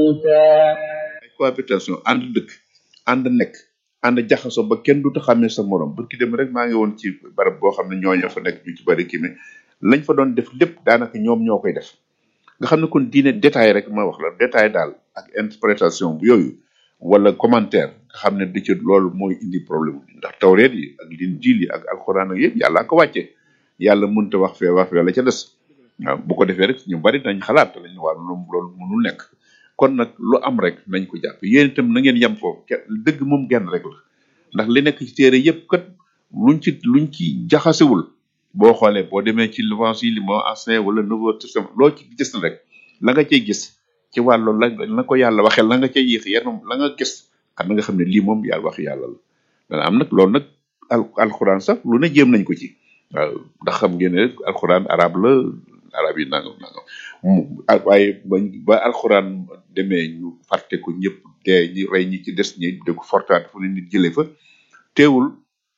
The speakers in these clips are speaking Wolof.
موسى ay cohabitation ànd dëkk ànd nekk ànd jaxasoo ba kenn du ta xàmmee sa morom bu ki dem rek maa ngi woon ci barab boo xam ne ñooñu fa nekk ñu ci bari kii ne lañ fa doon def lépp daanaka ñoom ñoo koy def nga xam ne kon diine détail rek ma wax la détail daal ak interprétation bu yooyu wala commentaire nga xam ne di ci loolu mooy indi problème bi ndax tawreet yi ak linjiil yi ak alxuraan ak yëpp yàlla ko wàcce yàlla mënta wax fee wax fee la ca des waaw bu ko defee rek ñu bari dañ xalaat te lañ waa loolu loolu mënul nekk kon nag lu am rek nañ ko jàpp yéen itam na ngeen yem foofu ke- dëgg moom genn rek la ndax li nekk ci téere yëpp kat luñ ci luñ ci jaxasewul boo xoolee boo demee ci l'évangile li moo ancien wala nouveau testament loo ci gis na rek la nga cay gis ci wàllu la la ko yàlla waxee la nga cay yéex yenn la nga gis xam nga xam ne lii moom yàlla wax yàlla la dana am nag loolu nag al alxuraan sax lu ne jéem nañ ko ci waaw ndax xam ngeen ne rek alxuraan arab la arab yi nangam nangam mu ah, waaye ba ba alxuraan demee ñu fàtte ko ñëpp dee ñi rey ñi ci des ñi de ko fortaat fu ne nit jëlee fa teewul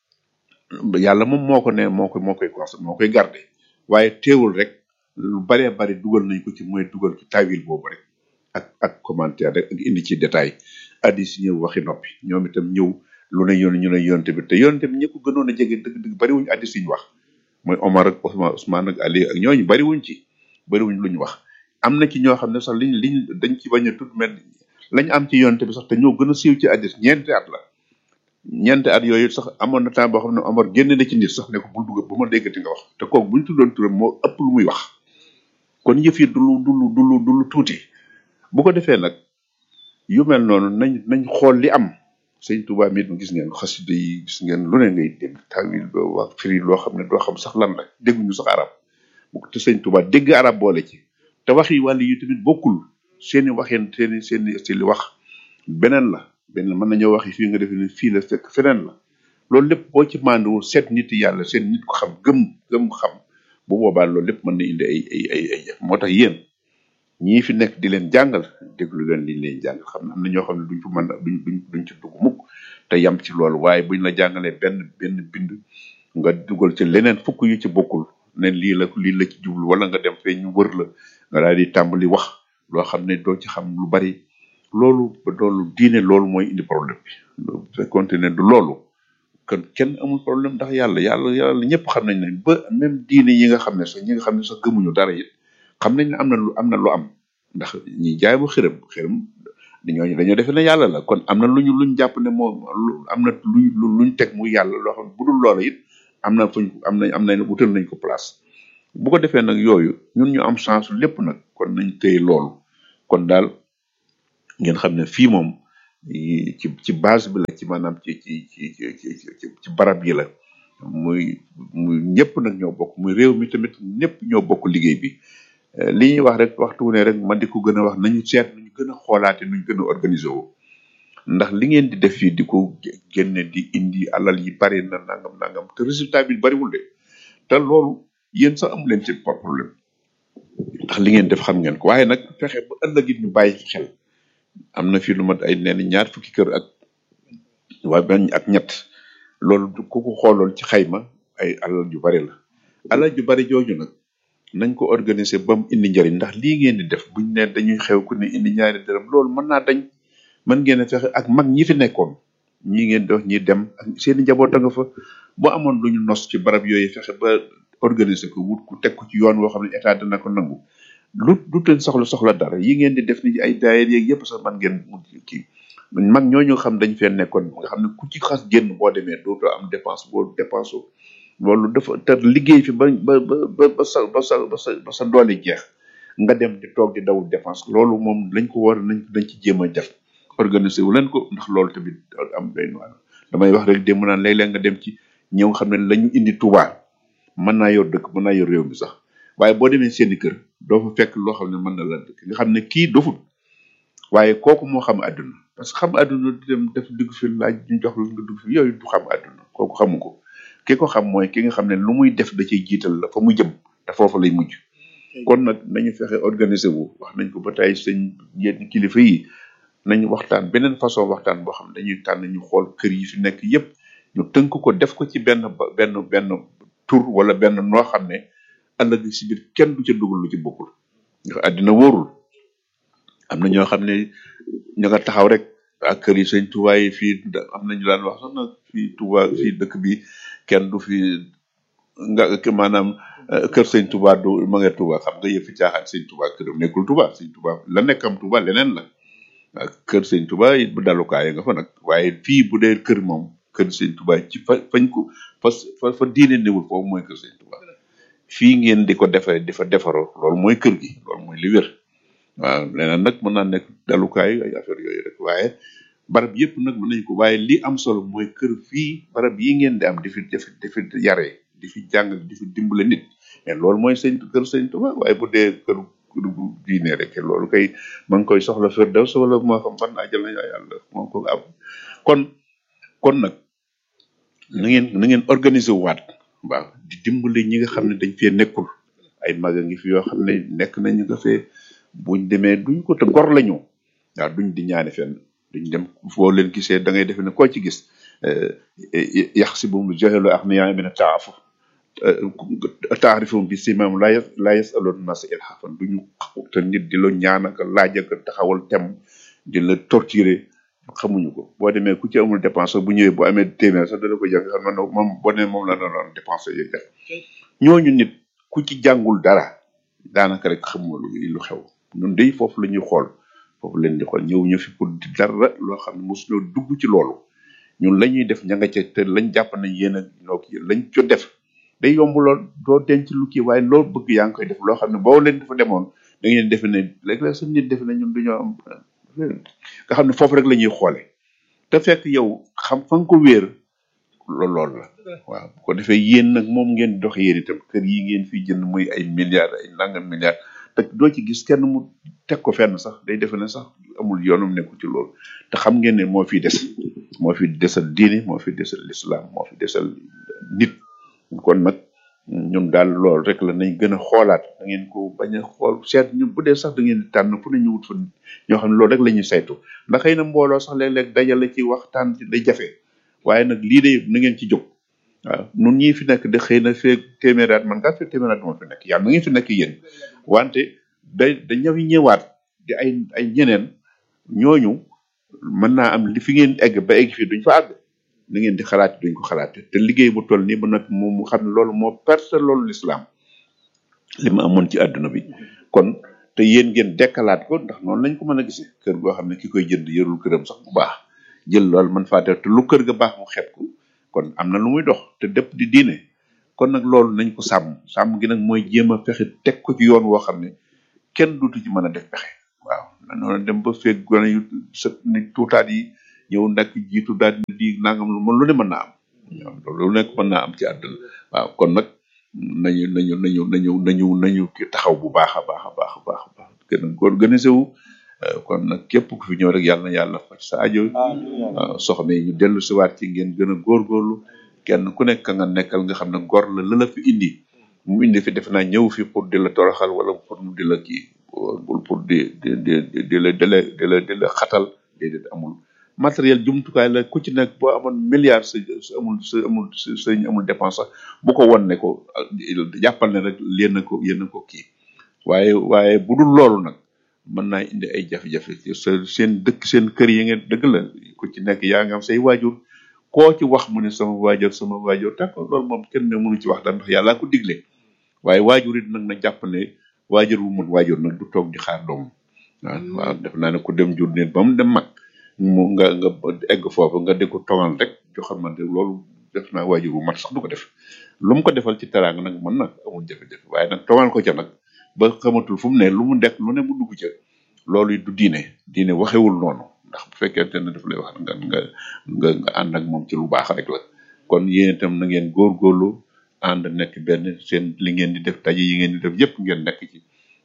yàlla moom moo ko ne moo ko moo koy cons moo koy garde waaye teewul rek lu baree bari dugal nañ ko ci mooy dugal ci tawil boobu rek ak ak commentaire rek ak indi ci détail addis yi ñëw waxi noppi ñoom itam ñëw lu ne yoon ñu ne yonte bi te yonte bi ñi ko gënoon a jege dëgg dëgg bariwuñ addis yi ñu wax mooy Omar ak Ousmane Ousmane ak Ali ak ñooñu bariwuñ ci bariwuñ lu ñu wax am na ci ñoo xam ne sax liñ liñ dañ ci bañ a tudd mel lañ am ci yonte bi sax te ñoo gën a siiw ci addis ñeenti at la ñeenti at yooyu sax amoon na temps boo xam ne Omar génn na ci nit sax ne ko bul dugg bu ma déggati nga wax te kooku buñ tuddoon turam moo ëpp lu muy wax kon yëf yi du lu du lu du lu du lu tuuti bu ko defee nag yu mel noonu nañ nañ xool li am sëñ Tuubaa mi gis ngeen xasida yi gis ngeen lu ne ngay dégg tawil ba wax firi loo xam ne doo xam sax lan la dégguñu sax arab bu ko te sëñ Tuubaa dégg arab boole ci te wax yi wàll yi tamit bokkul seeni waxeen seeni seeni style wax beneen la benn mën nañoo wax yi fii nga defe ne fii la fekk feneen la loolu lépp boo ci manduwul seet nit yàlla seet nit ko xam gëm gëm xam bu boobaa loolu lépp mën na indi ay ay ay ay jëf moo tax yéen ñii fi nekk di leen jàngal déglu leen liñ leen jàngal xam ne am na ñoo xam ne duñ ko mën a duñ duñ duñ ci dugg mukk te yam ci loolu waaye buñ la jàngalee benn benn bind nga dugal ci leneen fukk yu ci bokkul ne lii la lii la ci jublu wala nga dem fee ñu wër la nga daal di tàmbali wax loo xam ne doo ci xam lu bari loolu loolu diine loolu mooy indi problème bi bu fekkoonte ne du loolu kon kenn amul problème ndax yàlla yàlla yàlla ñëpp xam nañ ne ba même diine yi nga xam ne sax ñi nga xam ne sax gëmuñu dara it xam nañ ne am na lu am na lu am ndax ñi jaay bu xërëm xërëm ñooñu dañoo defe ne yàlla la kon am na lu ñu luñ jàpp ne moo lu am na luñ luñ teg muy yàlla loo xam ne bu dul loola it am na fuñ am nañ am nañ wutal nañ ko place bu ko defee nag yooyu ñun ñu am chance lépp nag kon nañ téye loolu kon daal ngeen xam ne fii moom yi- ci ci base bi la ci maanaam ci ci ci ci ci ci ci barab yi la muy muy ñëpp nag ñoo bokk muy réew mi tamit ñëpp ñoo bokk liggéey bi Eh, li ñuy wax rek waxtu wu ne rek man di ko gën a wax nañu seet nuñ gën a xoolaate nuñ gën a organiser woo ndax li ngeen di def fii di ko gé- génne di indi alal yi bari na nangam nangam te résultat bi bariwul de te loolu yéen sax amu leen ci problème ndax li ngeen def xam ngeen ko waaye nag fexe ba ëllëg it ñu bàyyi ci xel am na fi lu mat ay nee na ñaar fukki kër ak waa benn ak ñett loolu du- ku ko xooloon ci xayma ay alal ju bari la alal ju bari jooju nag nañ ko organiser ba mu indi njëriñ ndax lii ngeen di def buñ ne dañuy xew ku ne indi ñaari dërëm loolu mën naa dañ mën ngeen a fexe ak mag ñi fi nekkoon ñi ngeen di wax ñi dem ak seen i njaboot a nga fa boo amoon lu ñu nos ci barab yooyu fexe ba organiser ko wut ku teg ko ci yoon woo xam ne état dana ko nangu lu du teen soxla soxla dara yi ngeen di def ni ay daayir yeeg yëpp sax man ngeen mu kii mag ñooñu xam dañ fee nekkoon nga xam ne ku ci xas génn boo demee dootoo am dépense boo dépense loolu dafa te liggéey fi ba ba ba ba sa ba sa ba sa ba sa doole jeex nga dem di toog di daw dépense loolu moom lañ ko war nañ dañ ci jéem a def organiser wu leen ko ndax loolu tamit am day noir damay wax rek démb naan léeg-léeg nga dem ci ñëw xam ne lañu indi Touba mën naa yor dëkk mën naa yor réew mi sax waaye boo demee seeni kër doo fa fekk loo xam ne mën na la dëkk nga xam ne kii dofut waaye kooku moo xam àdduna parce que xam àdduna di dem def dugg fi laaj ñu jox la nga dugg fi yooyu du xam àdduna kooku xamu ko ki ko xam mooy ki nga xam ne lu muy def da ciy jiital la fa mu jëm te foofu lay mujj kon nag nañu fexe organiser wu wax nañ ko ba tey sëñ yenn kilifa yi nañu waxtaan beneen façon waxtaan boo xam ne dañuy tànn ñu xool kër yi fi nekk yépp ñu tënk ko def ko ci benn ba- benn benn tur wala benn noo xam ne ëllëg si biir kenn du ca dugal lu ci bokkul ndax àddina wóorul am na ñoo xam ne ñu nga taxaw rek ak kër yi sëñ Touba yi fii da- am na ñu daan wax sax na fii Touba fii dëkk bi kenn du fi nga ke- maanaam eh, kër sëñ Touba du ma nga Touba xam nga yëfi caaxaan sëñ Touba këram nekkul Touba sëñ Touba la nekkam Touba leneen la ak kër sëñ Touba it bu dalukaay nga fa nag waaye fii bu dee kër moom kër sëñ Touba ci fa fañ ko fa fa fa diine newul foofu mooy kër sëñ Touba fii ngeen di ko defee di fa defaroo loolu mooy kër gi loolu mooy li wér waaw leneen nag mën naa nekk dalukaay ay affaire yooyu rek waaye barab yëpp nag mën nañ ko waaye li am solo mooy kër fii barab yi ngeen di am di fi di fi di fi yaree di fi jàng di fi dimbale nit mais loolu mooy sëñ kër sëñ Tuba waaye bu dee kër kër gu diine rek loolu kay ma ngi koy soxla firdaws wala moo xam fan ajal na yàlla moo ko am kon kon nag na ngeen na ngeen organiser waat waaw di dimbale ñi nga xam ne dañ fee nekkul ay mag a ngi fi yoo xam ne nekk nañu nga fee buñ demee duñ ko te gor lañu waaw duñ di ñaane fenn duñ dem foo leen gisee da ngay defe ne koo ci gis yax si bu mu joxelu ak niyaa mina taafu taarifum bi si maam laa yas laa yas aloon nas ilhafan duñu te nit di la ñaan ak laaj ak taxawal tem di la torturer xamuñu ko boo demee ku ci amul dépense bu ñëwee bu amee téeméer sax dana ko jàng xam na moom boo nee moom la doon dépense yooyu def ñooñu nit ku ci jàngul dara daanaka rek xamuma lu lu xew ñun day foofu la ñuy xool foofu leen di xool ñëw ñu fi pour di dara loo xam ne mosuñoo dugg ci loolu ñun la ñuy def ña nga ca te lañ jàpp nañ yéen a noo kii lañ co def day yomb lool doo denc lu kii waaye loolu bëgg yaa ngi koy def loo xam ne boo leen dafa demoon da ngeen defe ne léeg-léeg suñ nit defe ne ñun duñoo am nga xam ne foofu rek la ñuy xoole te fekk yow xam fa nga ko wéer loolu loolu la waaw bu ko defee yéen nag moom ngeen dox yéen itam kër yi ngeen fi jënd muy ay milliards ay nangam milliards te doo ci gis kenn mu teg ko fenn sax day defe ne sax amul yoonum nekkul ci loolu te xam ngeen ne moo fi des moo fi desal diine moo fi desal l'islam moo fi desal nit kon nag ñun daal loolu rek la nañ gën a xoolaat da ngeen ko bañ a xool seet ñu bu dee sax da ngeen di tànn fu ne ñu wut fa ñoo xam ne loolu rek la ñuy saytu ndax xëy na mbooloo sax léeg-léeg dajale ci waxtaan ci day jafe waaye nag lii de na ngeen ci jóg waaw nun ñii fi nekk de xëy na feeg téeméeraat man kaa feeg téeméeraat moo fi nekk yàlla na ngeen fi nekk yéen wante day da ñëw ñëwaat di ay ay ñeneen ñooñu mën naa am li fi ngeen egg ba egg fii duñ fa àgg na ngeen di xalaat duñ ko xalaate te liggéey bu toll nii ba nag moom mu xam ne loolu moo perte loolu l'islam li ma amoon ci àdduna bi kon te yéen ngeen dekkalaat ko ndax noonu lañ ko mën a gisee kër goo xam ne ki koy jënd yorul këram sax bu baax jël loolu man faa def te lu kër ga baax mu xeeb ko kon am na lu muy dox te dëpp di diine kon nag loolu nañ ko sàmm sàmm gi nag mooy jéem a fexe teg ko ci yoon woo xam ne kenn dutu ci mën a def pexe waaw na noonu dem ba feeg gone yu sa ni tuutaat yi ñëw nag jiitu daal di nangam lu lu ne mën naa am waaw lu nekk mën naa am ci àdduna waaw kon nag nañu nañu nañu nañu nañu nañu ki taxaw bu baax a baax a baax a baax a baax gën a organisé wu euh, kon nag képp ku fi ñëw rek yàlla na yàlla faj sa aajo waaw soxna yi ñu dellu si waat ci ngeen gën a góorgóorlu kenn ku nekk ka nga nekkal nga xam ne gor la la la fi indi mu indi fi def naa ñëw fi pour di la toroxal wala pour mu di la kii pour pour di di di di di la di la di la di la xatal déedéet amul matériel jumtukaay la ku ci nekk boo amoon milliard sa sa amul sa amul sa sa amul dépense sax bu ko won ne ko jàppal ne rek yéen a ko yéen a ko kii waaye waaye bu dul loolu nag mën naa indi ay jafe-jafe ci sa seen dëkk seen kër yi ngeen dëgg la ku ci nekk yaa ngi am say waajur koo ci wax mu ne sama waajur sama waajur d'accord loolu moom kenn ne mënu ci wax dara ndax yàllaa ko digle waaye waajur it nag na jàpp ne waajur wu mën waajur nag du toog di xaar doom waaw waaw def naa ne ku dem jur nit ba mu dem mag mu nga nga egg foofu nga di ko togal rek joxal man de loolu def naa waajur wu mat sax du ko def lu mu ko defal ci teraanga nag mën nag amul jafe-jafe waaye nag togal ko ca nag ba xamatul fu mu ne lu mu dekk lu ne mu dugg ca loolu it du diine diine waxewul noonu ndax bu fekkente ne daf lay wax nga nga nga nga ànd ak moom ci lu baax rek la kon yéen itam na ngeen góorgóorlu ànd nekk benn seen li ngeen di def daje yi ngeen di def yépp ngeen nekk ci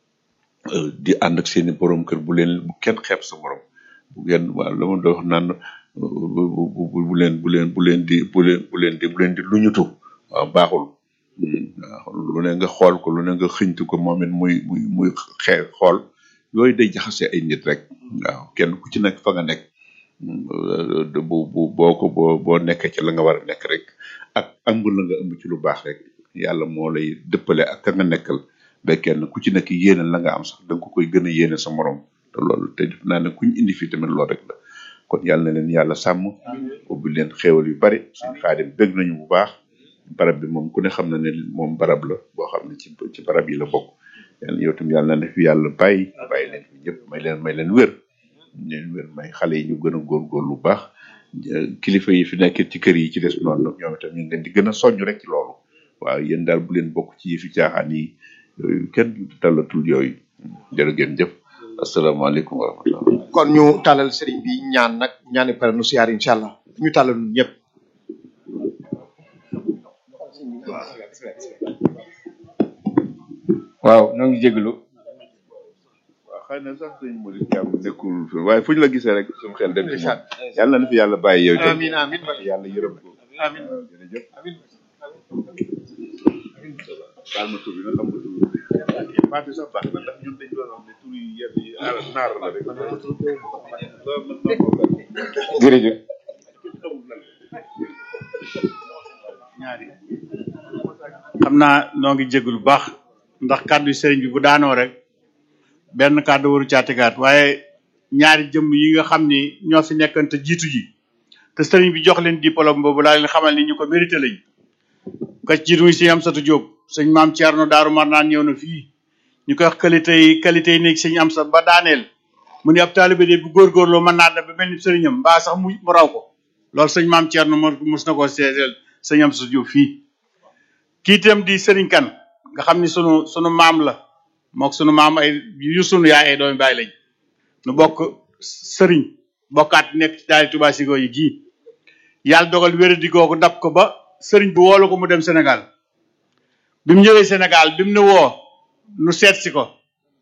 euh, di ànd ak seeni borom kër bu leen bu kenn xeeb sa borom bu ngeen waaw la ma doon wax naan bu bu bu bu leen bu leen bu leen di bu leen bu leen di bu leen di luñutu waaw baaxul Hmm, waaw lu ne nga xool ko lu ne nga xëñtu ko moom it muy muy muy xee xool yooyu day jaxase ay nit rek waaw kenn ku ci nekk fa nga nekk hmm, euh, bu bu boo ko boo boo nekkee ci la nga war a nekk rek ak ëmb la nga ëmb ci lu baax rek yàlla moo lay dëppale ak ka nga nekkal ba kenn ku ci nekk yéene la nga am sax da nga ko koy gën a yéene sa morom te loolu te def naa ne kuñ indi fii tamit loolu rek la kon yàlla na leen yàlla sàmm ubbi leen xéewal yu bari suñ xaadim bëgg nañu bu baax barab bi moom ku ne xam na ne moom barab la boo xam ne ci ci barab yi la bokk yàlla yow tam yàlla na fi yàlla bàyyi bàyyi leen fi ñëpp may leen may leen wér leen wér may xale yi ñu gën a góorgóor lu baax kilifa yi fi nekk ci kër yi ci des noonu ñoom itam ñu ngi leen di gën a soññ rek ci loolu waaw yéen daal bu leen bokk ci yëfi caaxaan yi yooyu kenn talatul yooyu jërë ngeen jëf asalaamaaleykum wa rahmatullah kon ñu tàllal sëriñ bi ñaan nag ñaani pare nu siyaar incha allah ñu tàllal ñun ñëpp waaw ñoo ngi jégalu waaw xëy na sax sëñ Modou Thiam nekkul fi waaye fu ñu la gisee rek suñu xel dem ci moom yàlla na fi yàlla bàyyi yow itam amin amin yàlla yërëm ko amin waaw jërëjëf baal ma tur bi nga xam nga tur bi baat bi sax baax na ndax ñun dañ doon wax ne tur yi yenn yi arab naar la rek jërëjëf xam naa noo ngi jégalu bu baax ndax kàddu sëriñ bi bu daanoo rek benn kàddu waru caatikaat waaye ñaari jëmm yi nga xam ni ñoo fi nekkante jiitu ji te sëriñ bi jox leen diplôme boobu laa leen xamal ni ñu ko mérité lañ ka ci jiitu muy sëñ Amsatu Jóob sëñ maam Thierno Daaru Marnaan ñëw na fii ñu koy wax qualité yi qualité yi nekk sëñ Amsa ba daaneel mu ne ab taalibe de bu góorgóorloo mën naa dem ba mel ni sëriñam mbaa sax mu mu raw ko loolu sëñ maam Thierno mo mos na koo seedeel sëñ Amsatu Jóob fii kii itam di sëriñ kan nga xam ni sunu sunu maam la mook sunu maam ay yu sunu yaay ay doomi baay lañ nu bokk sëriñ bokkaat nekk ci daali Tuubaa Sigo yi gii yàlla dogal wéradi googu dab ko ba sëriñ bi woolu ko mu dem Sénégal bi mu ñëwee Sénégal bi mu ne woo nu seet si ko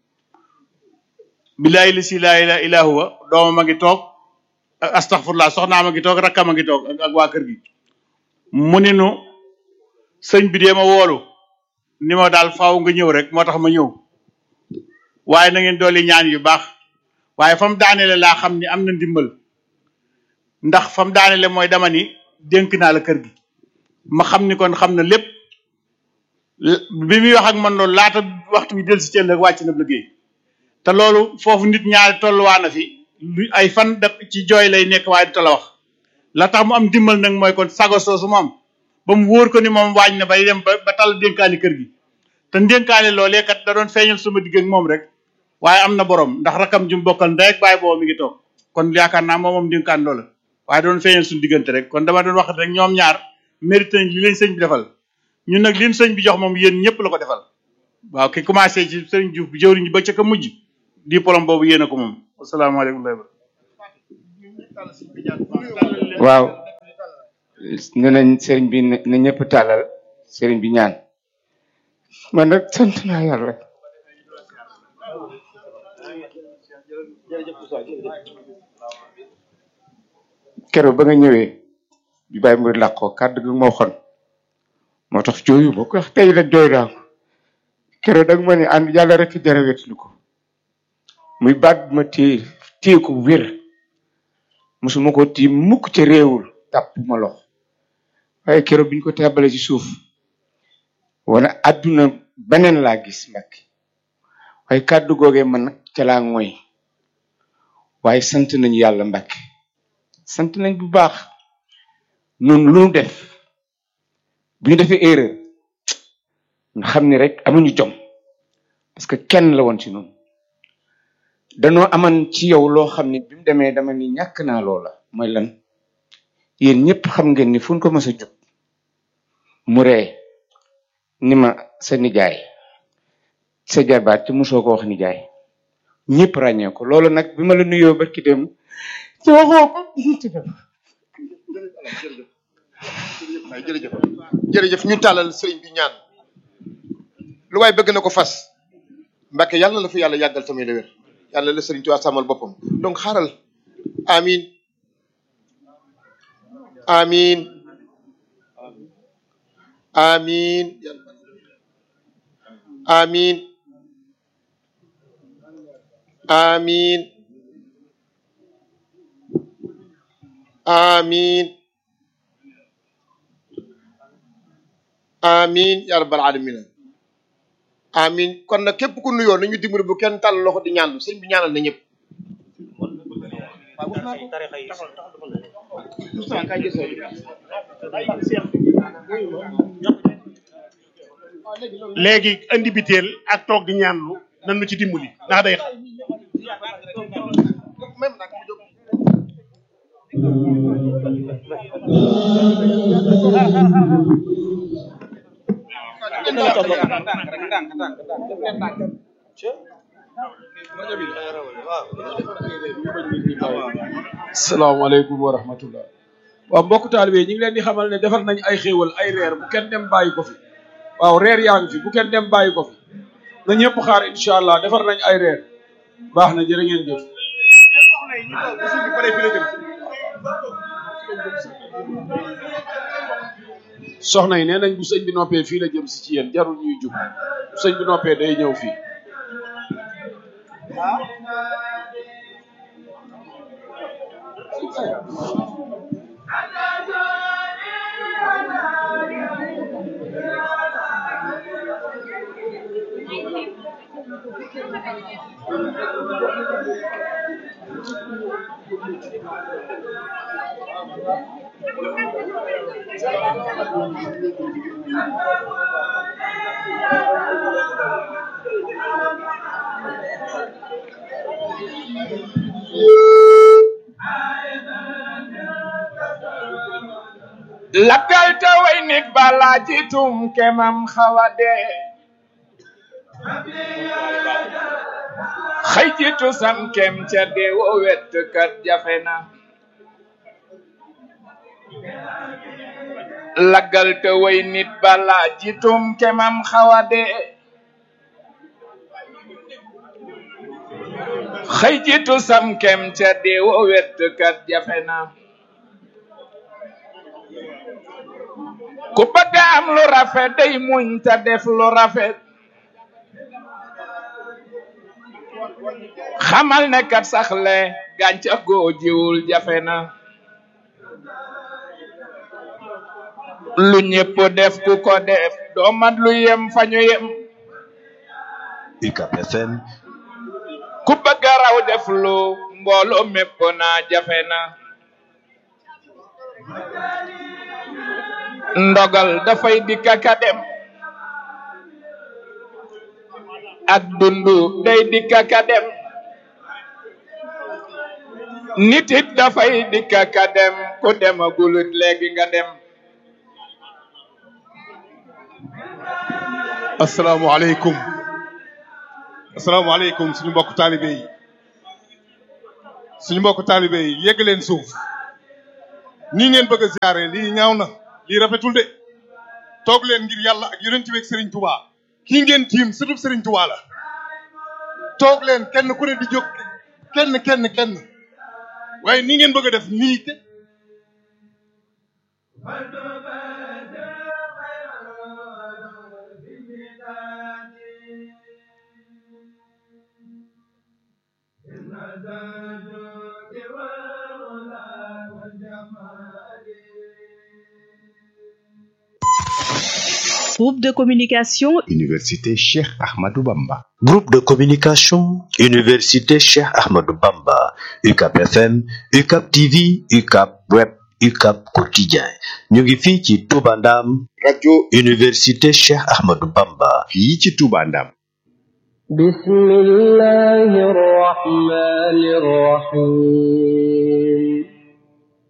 billahi li si laa ilaaha illaa huwa doomam a ngi toog ak astaghfirullah soxnaam a ngi toog rakkam a ngi toog ak ak waa kër gi mu ni nu sëñ bi dee ma woolu ni ma daal faaw nga ñëw rek moo tax ma ñëw waaye na ngeen dooli ñaan yu baax waaye fa mu daanele laa xam ni am na ndimbal ndax fa mu daanele mooy dama ni dénk naa la kër gi ma xam ni kon xam na lépp bi muy wax ak man loolu laata waxtu bi del si ceen rek wàcc na liggéey te loolu foofu nit ñaari tolluwaa na fi lu ay fan da ci jooy lay nekk waaye du ta la wax la tax mu am dimbal nag mooy kon sago soosu mu am ba mu wóor ko ni moom waañ na bay dem ba ba tal dénkaani kër gi te dénkaani loolee kat da doon feeñal sama digg ak moom rek waaye am na borom ndax rakam jum bokkal ndey ak baay boobu mi ngi toog kon yaakaar naa moom moom dénkaan loola waaye doon feeñal suñu diggante rek kon dama doon wax rek ñoom ñaar mérité nañ li leen sëñ bi defal ñun nag liñ sëñ bi jox moom yéen ñëpp la ko defal waaw ki commencé ci sëriñ Diouf bi jëwriñ ba ca ka mujj diplôme boobu yéen a ko moom asalaamaaleykum wa rahmatulah. waaw ne nañ sëriñ bi ne na ñëpp tàllal sëriñ bi ñaan man nag sant naa yàlla keroog ba nga ñëwee bi bàyyi mu làqoo kàddu gi moo xon moo tax jooyu ma ko wax tey la jooy naa ko keroog da nga ma ne ànd yàlla rek jara wetlu ko muy baat bu ma téye téye ko wér mosuma ko tiim mukk ca réewul tàpp ma lox waaye keroog biñ ko tàbbale ci suuf wana àdduna beneen laa gis mbakk waaye kàddu googee man nag ca laa ngoy waaye sant nañu yàlla mbakk sant nañ bu baax noonu lu nu def bu ñu defee erreur nga xam ni rek amuñu jom parce que kenn la woon ci noonu danoo aman ci yow loo xam ni bi mu demee dama ni ñàkk naa loola mooy lan yéen ñëpp xam ngeen ni fu ñu ko mës a jub mu ree ni ma sa nijaay sa jarbaat ci mosoo ko wax nijaay ñëpp ràññee ko loolu nag bi ma la nuyoo ba ki dem ci waxoo ko jërëjëf jërëjëf ñu tàllal sëriñ bi ñaan lu waay bëgg na ko fas mbàkke yàlla na la fi yàlla yàggal tamit la wér yàlla la sëriñ Tuubaa sàmmal boppam donc xaaral amin amin amin amin amin amin amin ya rabbal alamin amin kon nag képp ku nuyoo nañu dimbali bu kenn tàll loxo di ñaan sëñ bi ñaanal na ñëpp léegi andi biteel ak toog di ñaanlu nan nu ci dimbali ndax day salaamaaleykum wa rahmatullah waaw mbokk taalibe yi ñu ngi leen di xamal ne defar nañ ay xéewal ay reer bu kenn dem bàyyi ko fi waaw reer yaa ngi fi bu kenn dem bàyyi ko fi na ñëpp xaar incha allah defar nañ ay reer baax na jërë ngeen jëf soxna yi nee nañ bu sëñ bi noppee fii la jëm si ci yéen jarul ñuy jug bu sëñ bi noppee day ñëw fii lakkal te way nit balaa jitum kemam xawa dee xëy jitu sam kem ca deewo wet kat jafe na laggal te way nit balaa jitum kemam xawa dee xëy jitu sam kem ca deewo wet kat jafe na ku bëgg am lu rafet day muñ ta def lu rafet xamal ne kat saxle gàncax goo jiwul jafe na lu ñépp def ku ko def doo mat lu yem fa ñu yem UCAB FM ku bëgg a raw def lu mbooloo mépp naa jafe na ndogal dafay dikka ka dem ak dundu day dikka ka dem nit it dafay dikka ka dem ku demagulut léegi nga dem asalaamaaleykum asalaamaaleykum suñu mbokk taalibe yi suñu mbokk taalibe yi yegg leen suuf nii ngeen bëgg a ziare lii ñaaw na lii rafetul de toog leen ngir yàlla ak yonent bi ak Serigne Touba kii ngeen tiim surtout Serigne Touba la toog leen kenn ku ne di jóg kenn kenn kenn waaye nii ngeen bëgg a def nii te Groupe de communication Université Cheikh Ahmadou Bamba Groupe de communication Université Cheikh Ahmadou Bamba UCAB FM UCAB TV UCAB Web UCAB Quotidien ñu ngi fii ci Touba Ndam rajo Université Cheikh Ahmadou Bamba fii ci Touba Ndam بسم الله الرحمن الرحيم